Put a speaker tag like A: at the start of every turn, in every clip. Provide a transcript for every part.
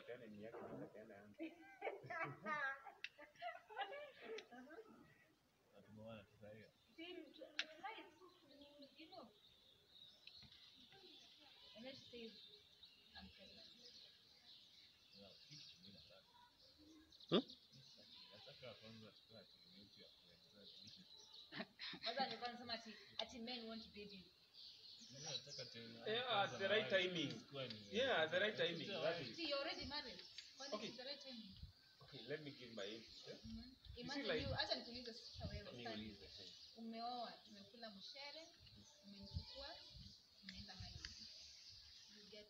A: apeane ni yake mimi napeana yangu.
B: Na tumeona tufurahia.
C: See, right, you know. And let's say I'm pregnant.
B: Na kitu mimi nataka.
D: Hmm?
B: Nataka kwanza tukae akili yetu ya kuendelea kuishi.
C: Kwanza nilikuwa nasema ati ati men want babies.
B: Mimi nataka tena.
A: Yeah,
B: kwanza
A: at the right
B: na wewe
A: timing.
B: usikuwe ni-
A: Yeah, at the right timing.
B: Usikuwe
A: That
B: wewe.
A: is-
C: See, you're already married. Kwani
A: Okay.
C: it's the right time?
A: Okay, let me give my input. Eh?
C: Mhm.
A: see,
C: Imagine
A: like-
C: you, acha nikuulize sasa wewe.
A: Let me
C: Sasa
A: release the thing.
C: umeoa, tumekula mshere, umemchukua, umeenda high. You get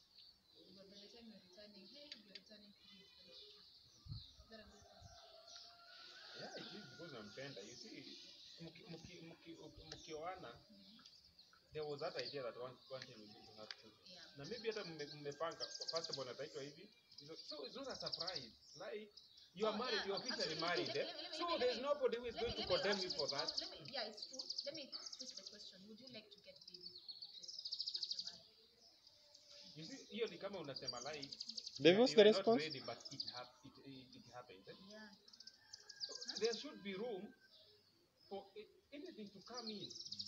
C: but by the time you're returning, hey, you're returning three weeks later. Is that a good thing?
A: Yeah, it is because nampenda. You see, mki- mki- mki- mkioana, there was that idea that one, one time we need to have children.
C: Yeah.
A: Na maybe hata mme- mmepanga first of all nataitwa hivi. So- So it's not a surprise. Like you are
C: Oh,
A: married,
C: yeah,
A: you're officially
C: actually,
A: married.
C: let-
A: eh?
C: let me- let me-
A: So
C: let me-
A: there's
C: let me-
A: nobody who is
C: Let
A: going
C: me,
A: to
C: let me
A: condemn you
C: actually,
A: for that.
C: no, let me, yeah, it's true. Let me twist the question. Would you like to get babies after marriage?
A: You see, hiyo ni kama unasema like
D: Dave,
A: you-
D: what's
A: you
D: the
A: are not
D: response?
A: ready, but it, hap- it, it, it happens. Eh?
C: Yeah.
A: So there should be room for a- anything to come in.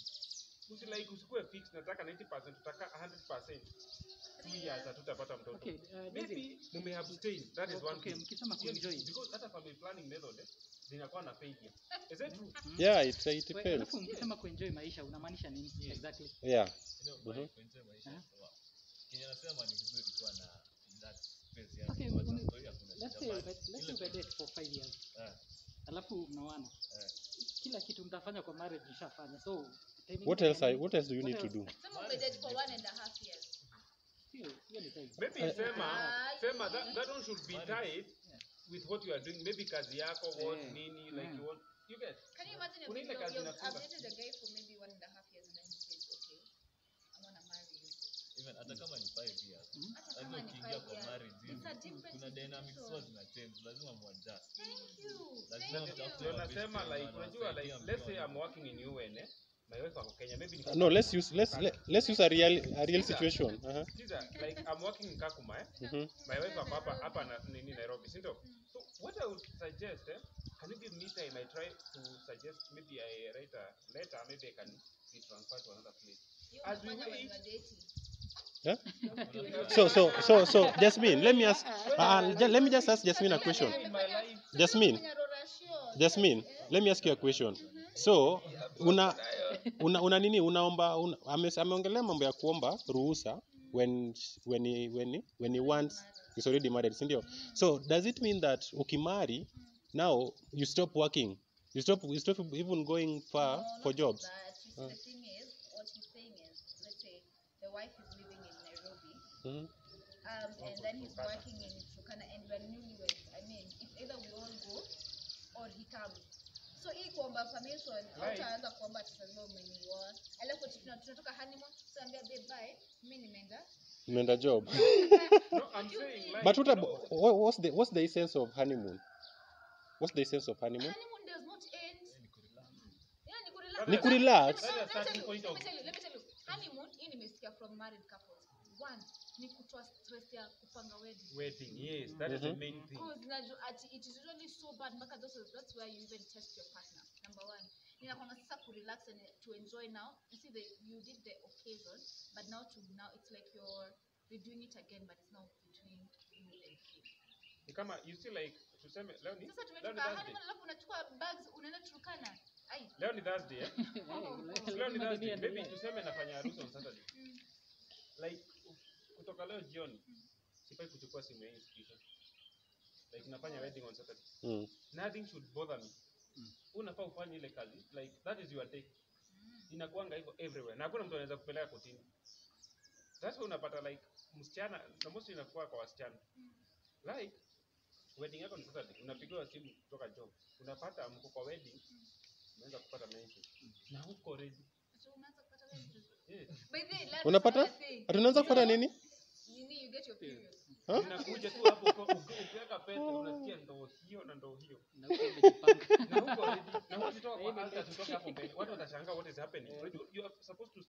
A: Usi like usikue fix nataka 90% tutaka 100%. Two years hatutapata mtoto.
E: Okay, uh, David.
A: Maybe mume abstain. That is one
E: Okay,
A: thing.
E: mkisema
A: Hiyo ni-
E: kuenjoy.
A: Because hata family planning method eh, zinakuwa na failure. Is it true?
D: Yeah, it, it
E: We-
D: depends.
E: Alafu mkisema kuenjoy maisha unamaanisha nini
B: Yes.
E: exactly?
D: Yeah.
B: Ndio,
D: Mhm.
B: by kuenjoy maisha
E: Ah.
B: sawa. Kenye nasema ni vizuri kuwa na that space ya
E: Okay,
B: kuwacha
E: ume-
B: story, hakuna
E: Let's
B: shida,
E: say
B: but
E: let's
B: ile
E: say umedate for five years.
B: Eh,
E: Alafu mnaoana.
B: eh.
E: Kila kitu mtafanya kwa marriage mshafanya. So timing
D: What
E: ya
D: else? I,
E: nini?
D: what else do you
E: What
D: need to
E: else?
D: do?
C: Some of it for one and a half years.
E: Hiyo hiyo ni time.
A: Maybe
D: Eh.
A: sema
C: Ah,
A: sema that, that one should be tied
E: Yeah.
A: with what you are doing. Maybe kazi yako what
E: Eh.
A: nini like
E: Mm.
A: you want you get.
C: Can you imagine if
A: Kuna
C: you,
A: ile
C: you,
A: kazi
C: you've
A: inafunga.
C: I've dated a guy for maybe one and a half years and then he says, okay, I want to marry you.
B: Even hata kama ni five years.
C: Hata
B: Lazima
C: kama ni
B: ukiingia
C: five
B: kwa
C: years.
B: marriage
C: It's
B: hivi,
C: a different
B: kuna dynamics
C: situation.
B: huwa zina change, lazima muadjust.
C: Thank you.
B: Lazima
C: Thank
B: mtafute
A: Ndio
C: you.
B: wa best
A: nasema
B: friend
A: like
B: na
A: unajua like
B: wanawasaidia
A: let's say
B: mkiwa
A: I'm working in UN eh. My wife ako Kenya maybe niko
D: No, let's use let's let, let's use a real a real
A: Sikiza.
D: situation. Uh-huh.
A: Sikiza, like I'm working in Kakuma eh.
D: Mhm.
A: My wife ako hapa hapa na nini Nairobi, si ndio? So what I would suggest eh, can you give me time I try to suggest maybe I write a letter maybe I can be transferred to another place.
C: You
A: As we
C: unafanya when
A: wait-
C: you are dating.
D: Yeah?
B: Unajua-
D: So so so so Jasmine, let me ask uh, ju- let me just ask Jasmine a question.
A: In my life,
D: Jasmine, Jasmine, let me ask you a question. So una una, una nini unaomba una, ame, ameongelea mambo ya kuomba ruhusa when when he, when he, when he wants he's already married, si ndio? So does it mean that ukimari now you stop working? You stop you stop even going far for jobs?
C: But you see, the thing is, what he's saying is, let's say the wife is living in Nairobi,
D: Mhm.
C: um, and then he's working in Turkana, and we're newlyweds. I mean, if either we all go or he comes. So hii kuomba permission,
A: Right.
C: hautaanza kuomba ati sasa umenioa. Alafu ati tuna- tunatoka honeymoon, so ambia babe bye, mimi nimeenda.
D: Umeenda job.
A: no, I'm saying like
D: But what
A: you
D: about,
A: know,
D: what, what's the what's the essence of honeymoon? What's the essence of honeymoon?
C: Honeymoon does not end. Yeah, ni kurelax.
A: That
D: Ni
A: is-
D: kurelax.
A: that is
C: Let me
A: starting
C: tell you,
A: point
C: let
A: of
C: me tell you, let me tell you. Honeymoon, hii nimesikia from married couples. One, ni kutoa stress ya kupanga wedding.
A: wedding, yes, that is the
D: Mhm.
A: main thing.
C: Because najua ati it is really so bad mpaka those that's where you even test your partner. Number one. Ninakwanga sasa kurelax and to enjoy now. You see the you did the occasion, but now to now it's like you're redoing it again, but it's now between you and him.
A: Ni kama you see like tuseme leo ni
C: Sasa
A: leo ni
C: tumetoka
A: Thursday.
C: honeymoon alafu unachukua bags unaenda Turkana. Ai.
A: Leo ni Thursday eh?
E: Eh,
A: Leo ni
E: lazima nini
A: Thursday. Maybe
E: endelee.
A: tuseme nafanya harusi on Saturday.
C: Mm.
A: Like kutoka leo jioni sifai kuchukua simu ya institution. Like nafanya wedding on Saturday.
D: Mm.
A: Nothing should bother me.
E: Mm.
A: Unafaa ufanye ile kazi. Like that is your day. Inakuanga hivyo everywhere. Na hakuna mtu anaweza kupeleka kotini. That's why unapata like msichana na mostly inakuwa kwa wasichana. Like wedding yako ni Saturday, unapigiwa simu kutoka job. Unapata mko kwa wedding, umeanza kupata mention. Na huko ready.
C: So unaanza kupata wedding.
A: Yes.
C: By the way, that's
D: Unapata?
C: another thing.
D: Ati unaanza kupata nini?
C: Nini you get your period.
D: Huh?
A: Unakuja tu hapo uko- uki- ukiweka pete unasikia ndoo hiyo na ndoo hiyo.
E: Na huko umejipanga.
A: Na huko ready. Na huwezi toka
E: Hivi
A: kwa altar
E: ndio.
A: tutoke hapo mbele. Watu watashangaa what is happening.
E: Eh.
A: Unajua, You are supposed to